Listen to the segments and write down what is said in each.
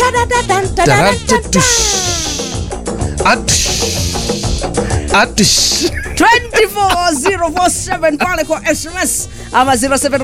Tadadadan, tadadadan, Taratatush. Atush. Atush. 24047 pale kwa sms ama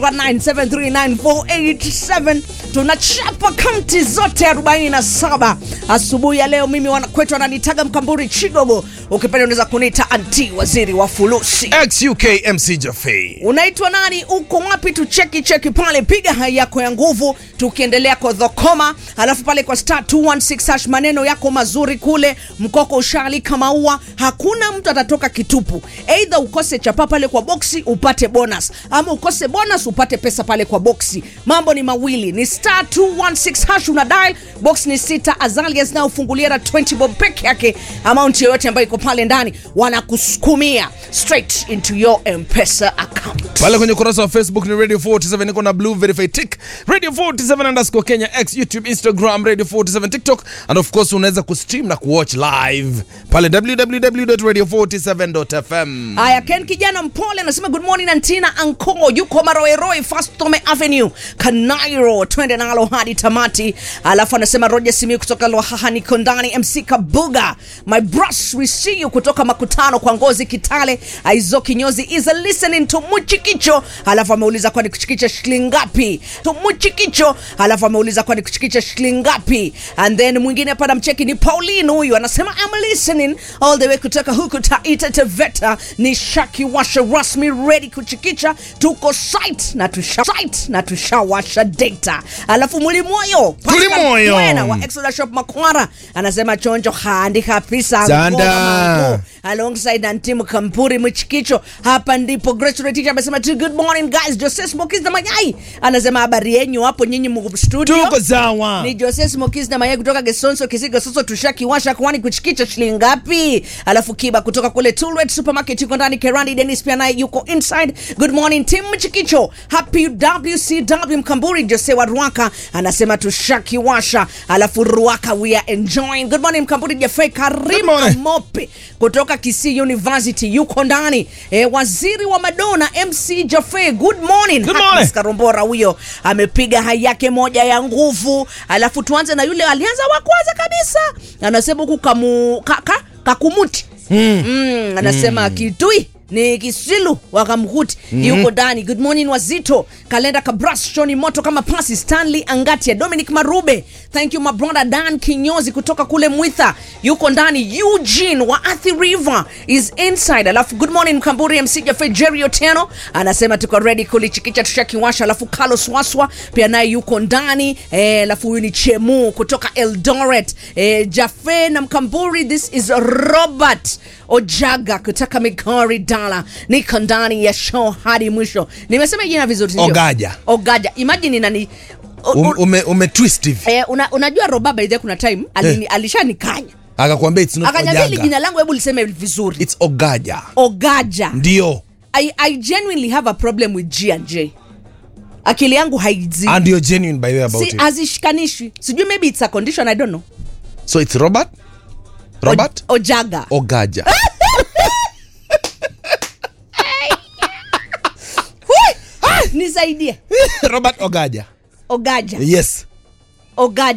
0719739487 tunachapa kaunti zote 47 asubuhi ya leo mimi wanakwetu wananitaga mkamburi chigogo ukipenda unaweza kuniita anti waziri wa fulusi XUK MC Jaffe. unaitwa nani uko wapi tucheki cheki pale piga hai yako ya nguvu tukiendelea kodhokoma alafu pale kwa star 216 hash maneno yako mazuri kule mkoko ushaalika maua hakuna mtu atatoka kitupu eidha ukose chapa pale kwa boksi upate bonus ama ukose bonus upate pesa pale kwa boksi mambo ni mawili ni star 216 hash una dial box ni sita azalia zinaofungulia na 20 bob peke yake amount yoyote ambayo iko pale ndani wanakusukumia straight into your mpesa account pale kwenye ukurasa wa facebook ni radio 47 niko na blue verified tick radio 47 underscore kenya x youtube instagram radio 47 tiktok and of course unaweza kustream na kuwatch live pale www.radio47.fm haya ken kijana mpole anasema good morning antina anko yuko maroeroi fastome avenue kanairo twende nalo hadi tamati alafu anasema roger simi kutoka lwahaha niko ndani mc kabuga my brush we see you kutoka makutano kwa ngozi kitale aizo kinyozi is a listening to muchikicho alafu ameuliza kwani kuchikicha shilingi ngapi to muchikicho alafu ameuliza kwani kuchikicha shilingi ngapi and then mwingine hapa namcheki ni pauline huyu anasema I'm listening all the way kutoka huku taita teveta ni shaki washa rasmi ready kuchikicha tuko site na tusha site na tushawasha data alafu mulimoyo Pascal Mulimoyo. Mwena wa Exoda Shop Makwara anasema chonjo handi kabisa Zanda. Ngoma mambo. alongside Antimu Kampuri Mchikicho. Hapa ndipo Grace Reticha amesema tu good morning guys. Jose Smokies na Mayai anasema habari yenyu hapo nyinyi mko studio. tuko sawa Ni Jose Smokies na Mayai kutoka Gesonso Kisiga Soso tushakiwasha kwani kuchikicha shilingi ngapi? Alafu Kiba kutoka kule Tulwet Supermarket yuko ndani Kerandi Dennis pia naye yuko inside. Good morning Tim Mchikicho. Happy WCW Mkamburi Jose wa Ruaka anasema tushakiwasha. Alafu Ruaka we are enjoying. Good morning Mkamburi Jaffe Good Karim morning. Mope kutoka Kisii University yuko ndani. E, waziri wa Madonna MC Jaffe, good morning. Good Happiness morning. Karombora huyo amepiga hai yake moja ya nguvu. Alafu tuanze na yule alianza wa kwanza kabisa, anasema huku kamu, ka, ka, kakumuti mm. Mm, anasema mm. kitui ni kisilu wakamkuti mm. yuko ndani good morning wazito kalenda kabras shoni moto kama pasi stanley angatia dominic marube thank you my brother dan kinyozi kutoka kule mwitha yuko ndani eugene wa athi river is inside alafu good morning mkamburi mc jafe jerry otieno anasema tuko ready kulichikicha tushakiwasha alafu carlos waswa pia naye yuko ndani eh, alafu huyu ni chemu kutoka eldoret eh, jafe na mkamburi this is robert ojaga kutoka migori dala niko ndani ya show hadi mwisho nimesema jina vizuri sindio? Ogaja. ogaja imagine nani o- Um, o- ume, ume twist hivi eh, una, unajua roba by the way kuna time alini, alishanikanya akakwambia it's not akanyambia hili ojaga jina langu hebu liseme vizuri it's ogaja ogaja ndio I, I genuinely have a problem with G and J. Akili yangu haizi and you're genuine by the way about si it hazishikanishwi. Sijui maybe it's a condition I don't know. so it's robert robert O, Ojaga. ogaja Hui! Ah, Nisaidie. robert ogaja Ogaja. yes Ogaja.